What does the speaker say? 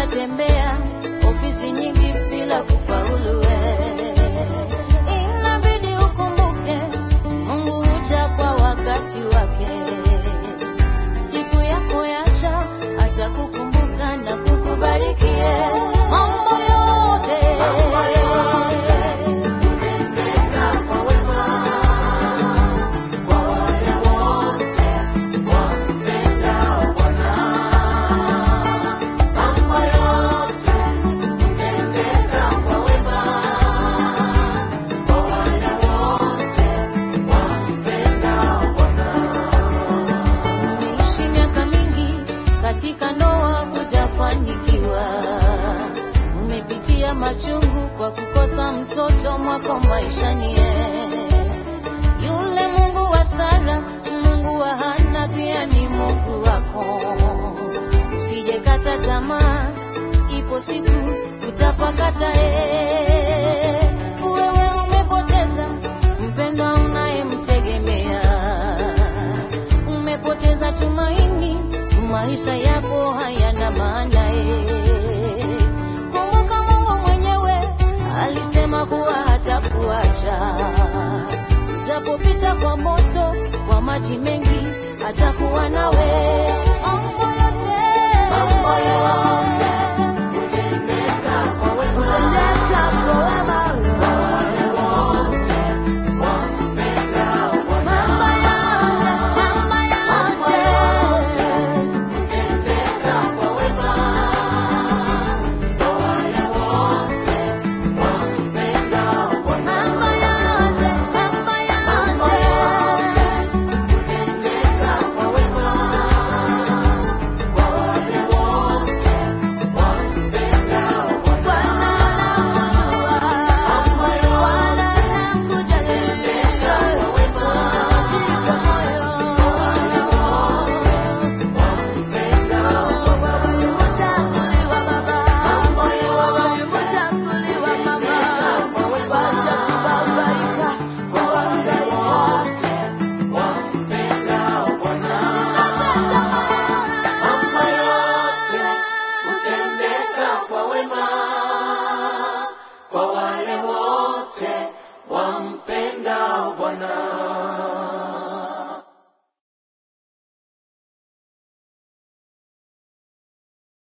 utatembea ofisi nyingi bila kufaulu. we. Inabidi ukumbuke Mungu huja kwa wakati wake. Siku yako yacha atakukumbuka na kukubarikie mambo yote Kutendeka kwa wema kwa wale wote wampendao Bwana. Mambo yote hutendeka kwa wema kwa wale wote wampendao Bwana. Umeishi miaka mingi katika ndoa hujafanikiwa, umepitia machungu kwa kukosa mtoto mwako maishani. Yule Mungu wa Sara, Mungu wa Hana pia ni Mungu wako. Usijekata tamaa, ipo siku utapakata. eh.